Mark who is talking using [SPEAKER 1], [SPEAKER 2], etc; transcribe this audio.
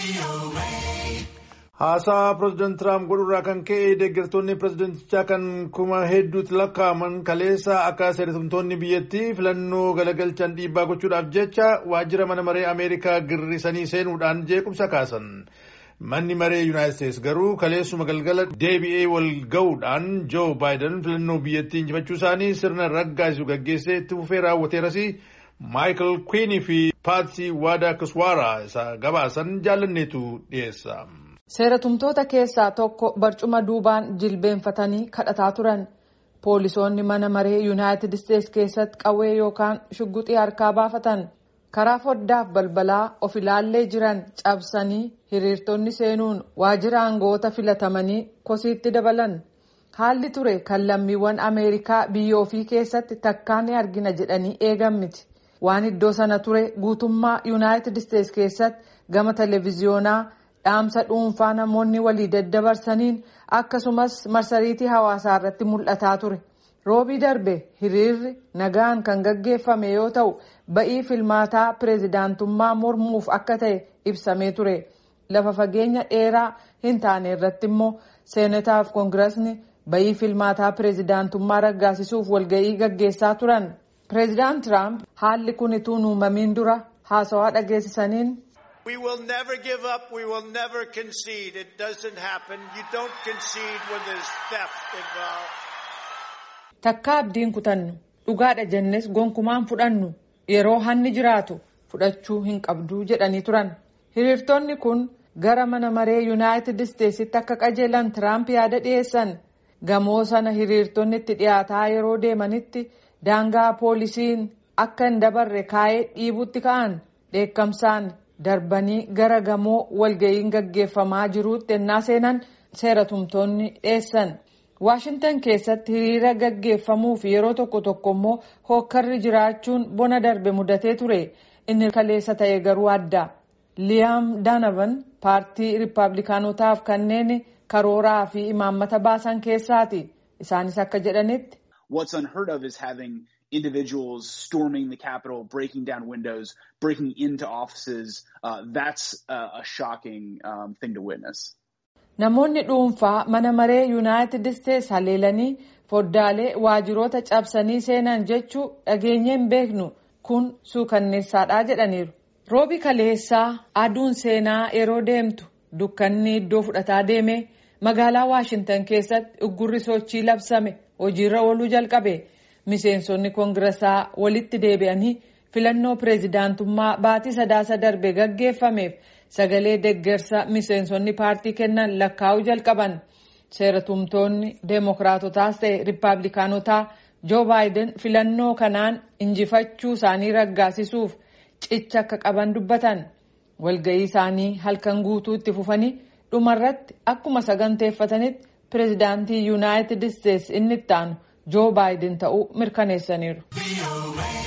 [SPEAKER 1] Haasaa pireezidaant Tiraamp godhurraa kan ka'e deeggartoonni pireezidaantichaa kan kuma hedduutti lakkaa'aman kaleessa akka seeratumtoonni biyyattii filannoo galagalchan dhiibbaa gochuudhaaf jecha waajjira mana maree Ameerikaa girrisanii seenuudhaan jeequmsa kaasan. Manni maree Yuunaayitid Isteets garuu kaleessuma galgala deebi'ee wal ga'uudhaan Joo Baayiden filannoo biyyattii injifachuu isaanii sirna raggaasisu gaggeessee itti fufee raawwateeras Maayikel Kwiinii fi Paatsii Waadaa Kiswaaraa isa gabaasan jaalanneetu dhiyeessa.
[SPEAKER 2] Seeratumtoota keessaa tokko barcuma duubaan jilbeenfatanii kadhataa turan. Poolisoonni mana maree Yuunaayitid Isteets keessatti qawwee yookaan shugguxii harkaa baafatan. Karaa foddaaf balbalaa of ilaallee jiran cabsanii hiriirtonni seenuun waajjira aangoota filatamanii kosiitti dabalan. Haalli ture kan lammiiwwan Ameerikaa biyya ofii keessatti takkaa ni argina jedhanii eegan miti. Waan iddoo sana ture guutummaa Yuunaayitid Isteets keessatti gama televiziyoonaa dhaamsa dhuunfaa namoonni walii daddabarsaniin akkasumas marsariitii hawaasaa irratti mul'ataa ture. Roobii darbe hiriirri nagaan kan gaggeeffame yoo ta'u ba'ii filmaataa pireezidaantummaa mormuuf akka ta'e ibsamee ture. Lafa fageenya dheeraa hin taane irratti immoo seenataaf koongirasni ba'ii filmaataa pireezidaantummaa raggaasisuuf walga'ii gaggeessaa turan. Pireezidaant Tiraamp haalli kun utuu hin uumamiin dura haasawaa dhageessisaniin.
[SPEAKER 3] We will never give up. We will never concede. It doesn't happen. You don't concede when there's theft involved.
[SPEAKER 2] Takka abdiin kutannu dhugaadha jennes gonkumaan fudhannu yeroo hanni jiraatu fudhachuu hin qabduu jedhanii turan. Hiriirtonni kun gara mana maree Yuunaayitid Isteetsitti akka qajeelan Tiraamp yaada dhiyeessan. Gamoo sana hiriirtonni itti dhiyaataa yeroo deemanitti daangaa poolisiin akka hin dabarre kaa'ee dhiibutti ka'an dheekkamsaan darbanii gara gamoo walga'iin gaggeeffamaa jiruutti ennaa seenan seeratumtoonni dhiyeessan. Waashintan keessatti hiriira gaggeeffamuuf yeroo tokko tokko immoo hookkarri jiraachuun bona darbe mudatee ture inni kaleessa ta'e garuu adda. Liyaam Daanavan paartii Rippaabilikaanotaaf kanneen karooraa fi imaammata baasan keessaati. Isaanis akka jedhanitti.
[SPEAKER 4] What's unheard of is having individuals storming the Capitol, breaking down windows, breaking into offices. Uh, that's uh, a shocking um, thing to witness.
[SPEAKER 2] Namoonni dhuunfaa mana maree Yuunaayitid Isteets haleelanii foddaalee waajiroota cabsanii seenan jechuu dhageenyee hin beeknu kun suukanneessaadha jedhaniiru. Roobi kaleessaa aduun seenaa yeroo deemtu dukkanni iddoo fudhataa deeme magaalaa Waashintan keessatti uggurri sochii labsame hojiirra ooluu jalqabe. Miseensonni koongirasaa walitti deebi'anii filannoo pireezidaantummaa baatii sadaasa darbe gaggeeffameef sagalee deggersa miseensonni paartii kennan lakkaa'uu jalqaban. Seeratumtoonni deemokiraatotaas ta'e rippaabilikaanotaa Joo Baayiden filannoo kanaan injifachuu isaanii raggaasisuuf cicha akka qaban dubbatan. Walga'ii isaanii halkan guutuu itti fufanii dhumarratti akkuma saganteeffatanitti pireezidaantii Yuunaayitid Isteets inni itti aanu Joo Baayiden ta'uu mirkaneessaniiru.